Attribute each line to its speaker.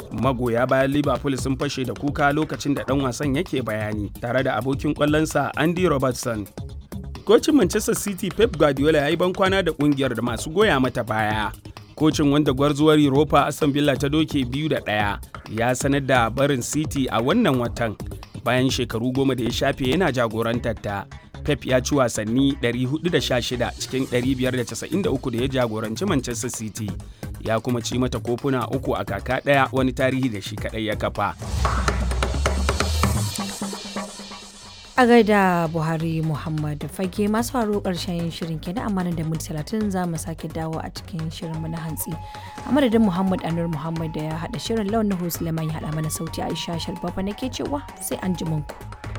Speaker 1: magoya bayan liverpool sun fashe da kuka lokacin da ɗan wasan yake bayani tare da abokin ƙwallonsa andy robertson kocin manchester city pep guardiola ya yi bankwana da ƙungiyar da masu goya mata baya kocin wanda gwarzuwar europa aston villa ta doke biyu da ɗaya ya sanar da barin city a wannan watan bayan shekaru goma da ya shafe yana jagorantar ta pep ya ci wasanni 416 cikin 593 da ya jagoranci manchester city ya kuma ci mata kofuna uku a kaka ɗaya wani tarihi da shi kaɗai ya kafa
Speaker 2: a gaida buhari muhammad fage masu faru karshen shirin kenan amma da minti talatin za mu sake dawo a cikin shirinmu na hantsi a madadin muhammad anur muhammad da ya haɗa shirin launin suleiman ya haɗa mana sauti aisha sharbafa nake cewa sai an ji ku.